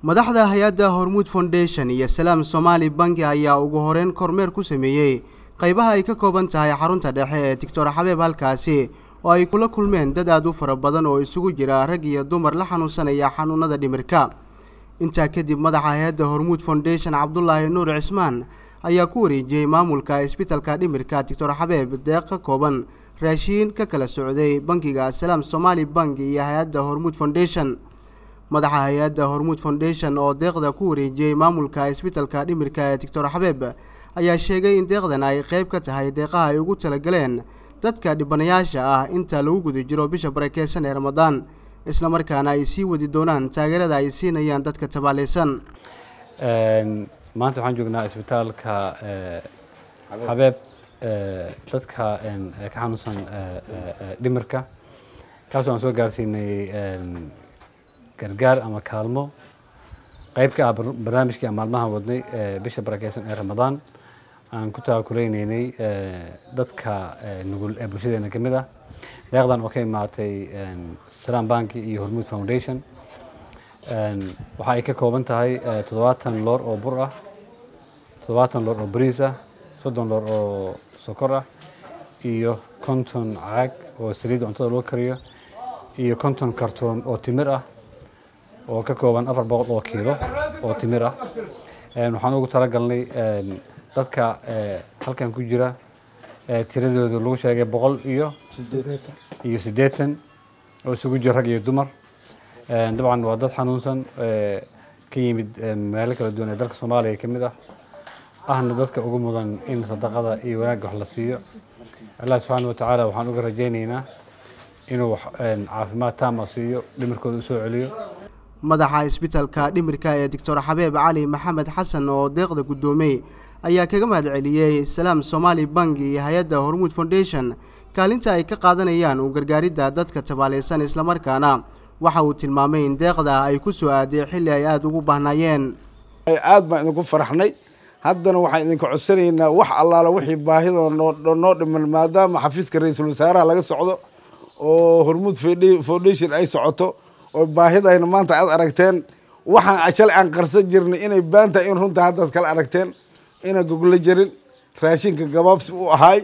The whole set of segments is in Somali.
madaxda hay-adda hormuud foundation iyo salaam somaali banki ayaa ugu horeyn kormeer ku sameeyey qaybaha ay ka kooban tahay xarunta dhexe ee doctor xabeeb halkaasi oo ay kula kulmeen dad aad u fara badan oo isugu jira rag iyo dumar la xanuunsanaya xanuunada dhimirka intaa kadib madaxa hay-adda hormuud foundation cabdulaahi nuur cismaan ayaa ku wareejiyey maamulka isbitalka dhimirka doctor xabeeb deeq ka kooban raashiin ka kala socday bankiga salaam somaali bank iyo hay-adda hormuud foundation madaxa hay-adda hormuud foundation oo deeqda ku wareejiyey maamulka isbitalka dhimirka ee doctor xabeeb ayaa sheegay in deeqdan ay qeyb ka tahay deeqaha ay ugu talagaleen dadka dhibanayaasha ah inta lagu guda jiro bisha barakeysan ee ramadaan islamarkaana ay sii wadi doonaan taageerada ay siinayaan dadka tabaaleysan maanta waxaan joognaa isbitaalka xabeeb dadka ka xanuunsan dhimirka kaasoo aan soo gaarsiinay gargaar ama kaalmo qeyb ka ah barnaamijkii aan maalmaha wadnay bisha barakeysan ee ramadaan aan ku taakulaynay dadka nugul ee bulshadeena ka mid ah deeqdan oo ka imaatay salaam banki iyo hormuud foundation waxa ay ka kooban tahay toddobaatan loor oo bur ah toddobaatan loor oo bariis ah soddon loor oo sokor ah iyo konton caag oo saliidda cuntada loo kariyo iyo konton kartoon oo timir ah oo ka kooban afar boqol oo kiilo oo timir ah waxaan ugu talagalnay dadka halkan ku jira tiradooda lagu sheegay boqol iyo iyo siddeetan oo isugu jira rag iyo dumar dabcan waa dad xanuunsan ka yimid meelo kala duwan ee dalka soomaaliya ka mid ah ahna dadka ugu mudan in sadaqada iyo wanaagga wax la siiyo allah subxaana wa tacaala waxaan uga rajaynaynaa inuu caafimaad taama siiyo dhimirkooda usoo celiyo madaxa isbitalka dhimirka ee doctor xabeeb cali maxamed xasan oo deeqda guddoomey ayaa kaga mahad celiyey salaam somaali bank iyo hay-adda hormuud foundation kaalinta ay ka qaadanayaan u gargaaridda dadka tabaaleysan islamarkaana waxa uu tilmaamay in deeqda ay ku soo aaday xilli ay aada ugu baahnaayeen aad baan idinku faraxnay haddana waxaan idinka codsanaynaa wax allaala wixii baahidoo noo noo dhiman maadaama xafiiska ra-iisul wasaaraha laga socdo oo hormuud foundation ay socoto oo baahidayna maanta aad aragteen waxaan shalay aan qarsan jirnay inay baantahay in runta haddaad kala aragteen inaan goglo jarin raashinka gabaabsi u ahaay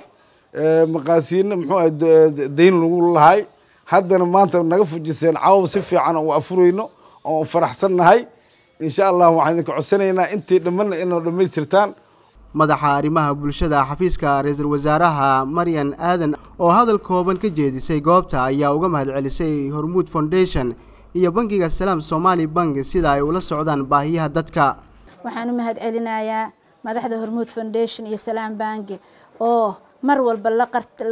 maqaasiino muxuu ahay dayn lagu lahay haddana maanta naga fujiseen cawab si fiican oo afurayno oo faraxsannahay insha allah waxaan idinka codsanaynaa intii dhammanna inoo dhammaystirtaan madaxa arrimaha bulshada xafiiska ra-iisul wasaaraha maryan aadan oo hadal kooban ka jeedisay goobta ayaa uga mahad celisay hormuud foundation iyo bankiga salaam somaali bank sida ay ula socdaan baahiyaha dadka waxaan u mahad celinayaa madaxda hormuud foundation iyo salaam banki oo mar walba la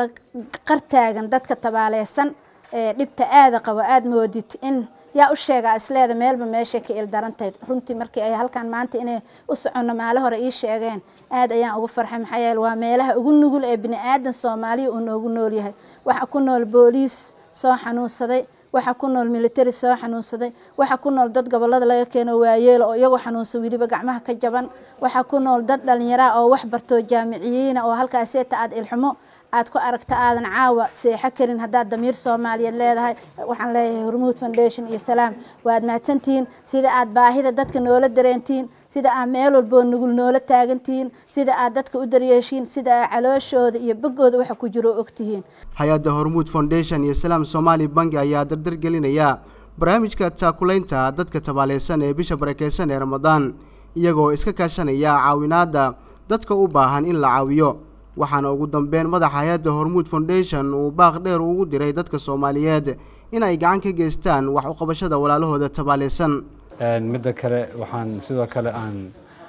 qartaagan dadka tabaaleysan ee dhibta aada qabo aada moodid in yaa u sheegaa isleeda meelba meeshay ka ildarantayd runtii markii ay halkaan maanta inay u soconno maalo hore ii sheegeen aad ayaan ugu farxay maxaa yeele waa meelaha ugu nugul ee bini aadan soomaaliya uu noogu nool yahay waxa ku nool booliis soo xanuunsaday waxa ku nool military soo xanuunsaday waxa ku nool dad gobolada laga keeno waayeelo oo iyagoo xanuunsan weliba gacmaha ka jaban waxa ku nool dad dhallinyara oo wax bartoo jaamiciyiina oo halkaaseeta aad ilxumo aad ku aragta aadan caawa seexo karin haddaad damiir soomaaliyeed leedahay waxaan leeyahay hormuud foundation iyo salaam waad mahadsantihiin sida aad baahida dadka noola dareentiin sida aad meel walboo nugul noola taagantihiin sida aad dadka u daryeeshiin sida aad calooshooda iyo boggooda waxa ku jiro ogtihiin hay-adda hormuud foundation iyo salaam somaali banki ayaa dardar gelinaya barnaamijka taakulaynta dadka tabaaleysan ee bisha barakeysan ee ramadaan iyagoo iska kaashanaya caawinaadda dadka u baahan in la caawiyo waxaana ugu dambeyn madaxa hay-adda hormuud foundation uu baaq dheer ugu diray dadka soomaaliyeed in ay gacan ka geystaan wax uqabashada walaalahooda tabaaleysan midda kale waxaan sidoo kale aan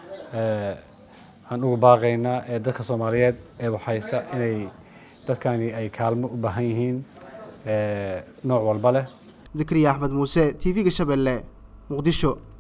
aan ugu baaqaynaa ee dadka soomaaliyeed ee waxhaysta inay dadkani ay kaalmo u baahan yihiin nooc walba leh zakariya axmed muuse t v-ga shabeelle muqdisho